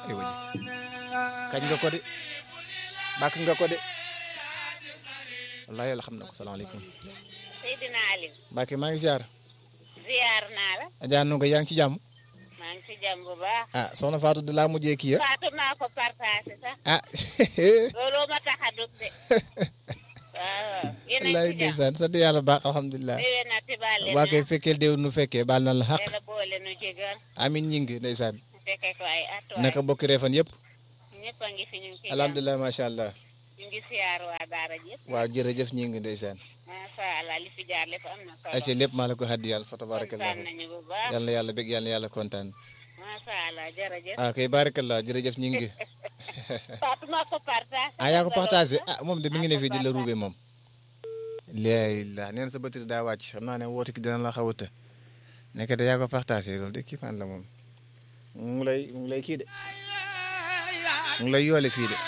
ay waji kañ nga ko de bàkk nga ko de wallahi yàlla xam na ko salaamaaleykum Seydina Aliou Mbacke maa ngi ziar ziar naa la Adja Ndongo yaa ngi ci jàmm maa ngi ci jàmm bu baax ah soxna Fatou de laa mujjee kii ya Fatou maa ko partagé sax ah looloo ma tax a dugg de waaw yéen a wallahi ngi ci jàmm ndeysaan sant yàlla baax alhamdulilah déwén na ti baal leen waa koy fekkeel déew nu fekkee baal na la xaq yàlla boole nu jégal amin ñi ngi ndeysaan fekke ko ay at waay naka bokki reefan yëpp ñëpp a ngi fi ñu ngi ci jàmm alhamdulilah macha allah ñu ngi siyaar waa daara yëpp waaw jërëjëf ñi ngi ndeysaan macha allah li fi jaar lépp am na ayca solo lépp maa la ko xaddi yàlla fa tabarakallah kontaan nañu bu baax yàlla na yàlla bég yàlla na yàlla kontaan macha allah jërëjëf ah kay barakallah jërëjëf ñi ngi Fatou maa ko partagé ah yaa ko partagé ah moom de mi ngi ne fii di la ruube moom laila neen sa batterie daa wàcc xam naa ne woote ki dina la xaw a të nekk de yaa ko partagé loolu de kii fan la moom mu ngi lay mu ngi lay kii de mu ngi lay yoole fii de